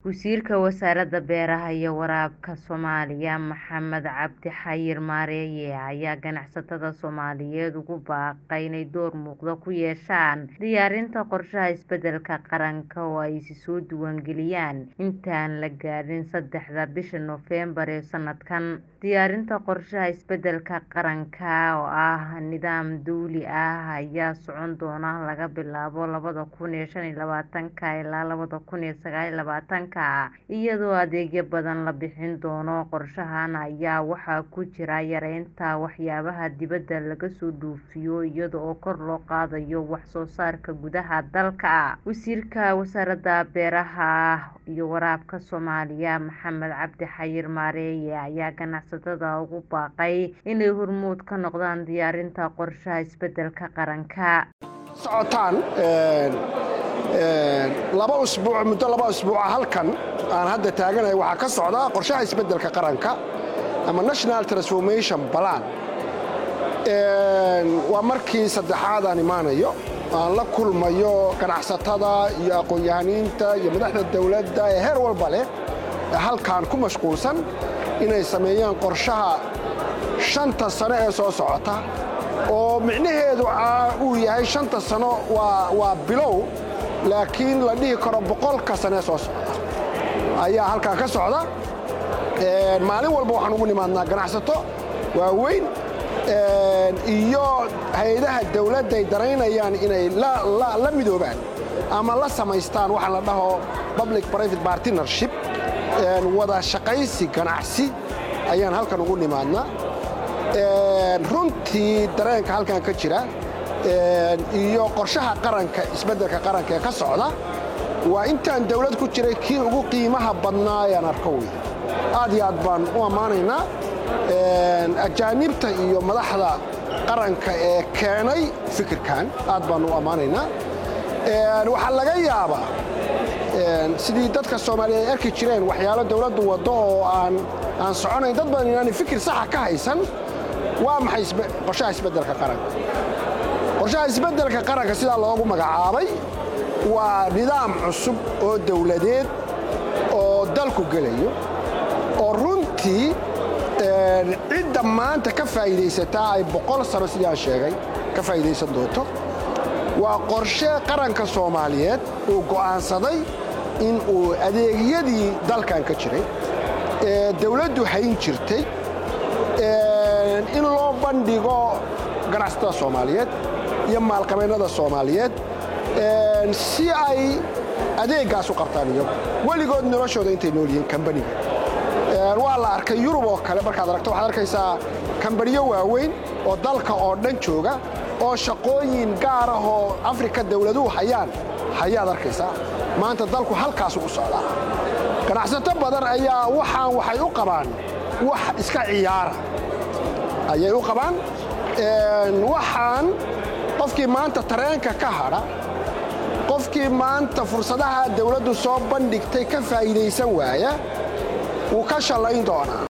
Wasiirka Wasaaradda Beeraha iyo Waraabka Soomaaliya Maxamed Cabdi Xayir Maareeye ayaa ganacsatada Soomaaliyeed ugu baaqay inay door muuqda ku yeeshaan diyaarinta qorshaha isbeddelka qaranka oo ay soo diiwaangeliyaan inta aan la gaadhin saddexda bisha Noofembar ee sanadkan. Diyaarinta qorshaha isbeddelka qaranka oo ah nidaam dawli ah ayaa socon doona laga bilaabo labada kun iyo shan iyo labaatanka ilaa labada kun iyo sagaal iyo labaatanka iyadoo adeegyo badan la bixin doono. Qorshahan ayaa waxaa ku jira yareynta waxyaabaha dibadda laga soo dhoofiyo iyada oo kor loo qaadayo wax soo saarka gudaha dalka. Wasiirka Wasaaradda Beeraha iyo Waraabka Soomaaliya Maxamed Cabdi Xayir Maareeye ayaa ganacsatada ugu baaqay inay hormuud ka noqdaan diyaarinta qorshaha isbeddelka qaranka. socotaan laba usbuuc muddo laba usbuuca halkan aan hadda taaganahay waxaa ka socda qorshaha isbeddelka qaranka ama national transformation plan waa markii saddexaad aan imaanayo aan la kulmayo ganacsatada iyo aqoon-yahaniinta iyo madaxda dawladda ee heer walba leh ee halkan ku mashquulsan inay sameeyaan qorshaha shanta sano ee soo socota oo micnaheedu uu yahay shanta sano waa bilow laakiin la dhihi karo boqolka sanee soo socda ayaa halkan ka socda maalin walba waxaan ugu nimaadnaa ganacsato waaweyn iyo hay-adaha dawladda ay daraynayaan inay la midoobaan ama la samaystaan waxaa la dhaho public private partnership wada shaqaysi ganacsi ayaan halkan ugu nimaadnaa runtii dareenka halkan ka jira iyo qorshaha qaranka isbeddelka qaranka ee ka socda waa intaan dawlad ku jiray kii ugu qiimaha badnaa ayaan arko wey aad iyo aad baan u ammaanaynaa ajaanibta iyo madaxda qaranka ee keenay fikirkan aad baan u ammaanaynaa waxaa laga yaabaa sidii dadka soomaaliya ay arki jireen waxyaalo dawladdu waddo oo aan soconayn dad badan inaanay fikir saxa ka haysan waa maxay qorshaha isbeddelka qaranka qorshaha isbeddelka qaranka sidaa loogu magacaabay waa nidaam cusub oo dawladeed oo dalku gelayo oo runtii cidda maanta ka faa'iidaysataa ay boqol sano sidii aan sheegay ka faa'iidaysan doonto waa qorshe qaranka soomaaliyeed uu go'aansaday in uu adeegyadii dalkan ka jiray ee dawladdu hayn jirtay in loo bandhigo ganacsatada soomaaliyeed iyo maalqabeennada soomaaliyeed si ay adeeggaas u qabtaan iyagu weligood noloshooda intay nool yihiin kambaniga waa la arkay yurub oo kale markaad aragto waxaad arkaysaa kambaniyo waaweyn oo dalka oo dhan jooga oo shaqooyin gaar ah oo afrika dawladuhu hayaan hayaad arkaysaa maanta dalku halkaasu u socdaa ganacsato badan ayaa waxaan waxay u qabaan wax iska ciyaara ayay u qabaan waxaan qofkii maanta tareenka ka hadha qofkii maanta fursadaha dawladdu soo bandhigtay ka faa'iidaysan waaya wuu ka shallayn doonaa